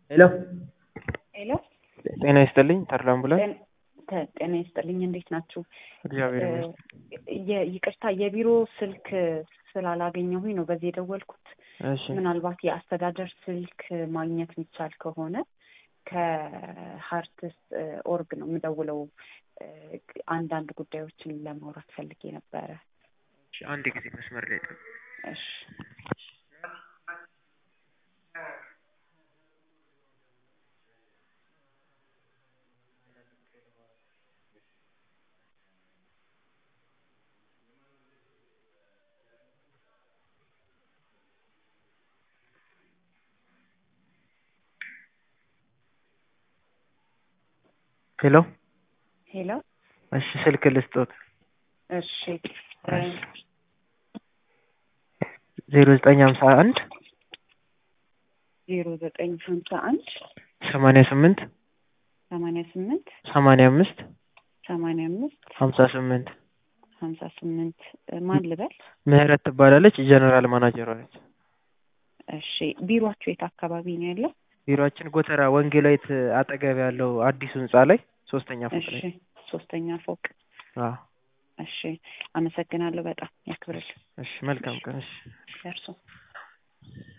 ሄሎ ሄሎ ጤና ይስጥልኝ ተድላ አምቡላንስ ጤ- ጤና ይስጥልኝ እንዴት ናችሁ? እግዚአብሔር ይመስገን የ- ይቅርታ የቢሮ ስልክ ስላላገኘሁኝ ነው በዚህ የደወልኩት። እሺ ምናልባት የአስተዳደር ስልክ ማግኘት የሚቻል ከሆነ ከሀርትስ ኦርግ ነው የምደውለው። እ፣ አንዳንድ ጉዳዮችን ለማውራት ፈልጌ ነበረ። እሺ፣ አንድ ጊዜ መስመር ላይ ጠብቅ። እሺ ሄሎ ሄሎ እሺ ስልክ ልስጦት እሺ እ፣ ዜሮ ዘጠኝ ሀምሳ አንድ ዜሮ ዘጠኝ ሀምሳ አንድ ሰማንያ ስምንት ሰማንያ ስምንት ሰማንያ አምስት ሰማንያ አምስት ሀምሳ ስምንት ሀምሳ ስምንት ማን ልበል? ምህረት ትባላለች ጀነራል ማናጀሯ ነች እሺ ቢሮአችሁ የት አካባቢ ነው ያለው? ቢሮአችን ጎተራ ወንጌላዊት አጠገብ ያለው አዲሱ ህንጻ ላይ ሶስተኛ ፎቅ እሺ ላይ ሶስተኛ ፎቅ። አዎ እሺ አመሰግናለሁ በጣም ያክብርልኝ እሺ መልካም ቀን እሺ ደርሶ